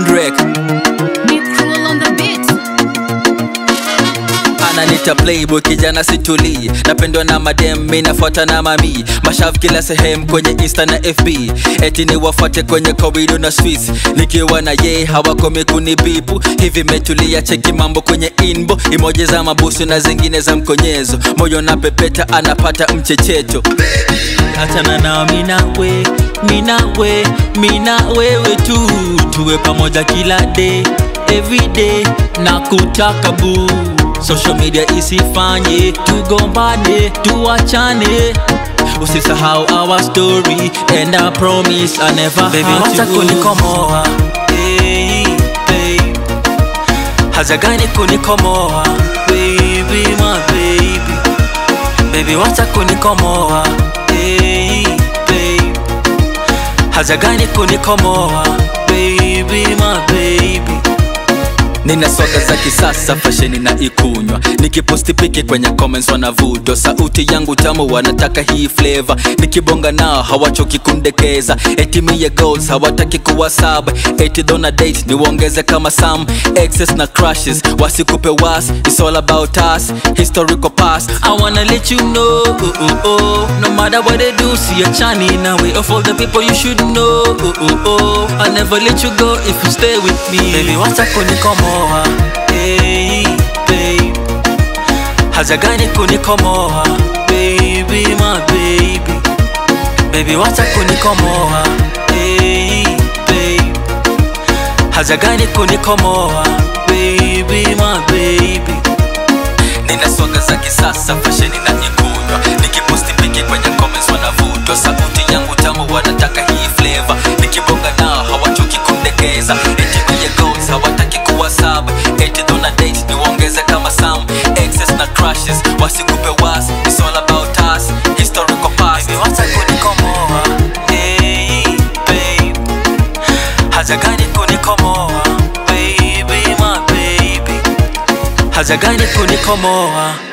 Drake Beat cruel on the beat. ananita playboy kijana situlii napendwa na madem mi nafuata na mami mashav kila sehemu kwenye insta na fb eti ni wafuate kwenye korido na streets nikiwa na ye hawakomi kunibipu hivi metulia cheki mambo kwenye inbo imoja za mabusu na zingine za mkonyezo moyo na pepeta anapata mchecheto achana nao minawe minawe mina wewe tu tuwe pamoja kila day everyday na kutaka buu social media isifanye tugombane tuachane usisahau our story and I promise I never Baby, hurt wacha you. kunikomoa hey, babe. haja gani kunikomoa baby, my baby. Baby, wacha kunikomoa hey, babe. haja gani kunikomoa baby, my baby. nina soda za kisasa fasheni na ikunywa nikiposti piki kwenye comments wanavutwa sauti yangu tamu wanataka hii flavor nikibonga nao hawachoki kundekeza eti mie goals hawataki kuwa sub eti dona date niwaongeze kama sam excess na crushes wasikupe was it's all about us historical past I wanna let you know, oh, oh, oh. no matter what they do, see a chani now way of all the people you should know. Oh, oh, oh. I'll never let you go if you stay with me. Baby, wacha kunikomoa, hey, babe. Haja gani kunikomoa, baby, my baby. Baby, wacha kunikomoa, hey, babe. Haja gani kunikomoa, baby, my baby. nina soga za kisasa fasheni na ikunywa nikiposti piki kwenye comments wanavutwa sauti yangu tamu wanataka hii flavor nikibonga nao hawachoki kundekeza eti kwenye goals hawataki kuwa sub eti dona date niwaongeze kama sam excess na crushes wasikupe was it's all about us historical past Baby, wacha kunikomoa hey, babe. haja gani kunikomoa baby, my baby. haja gani kunikomoa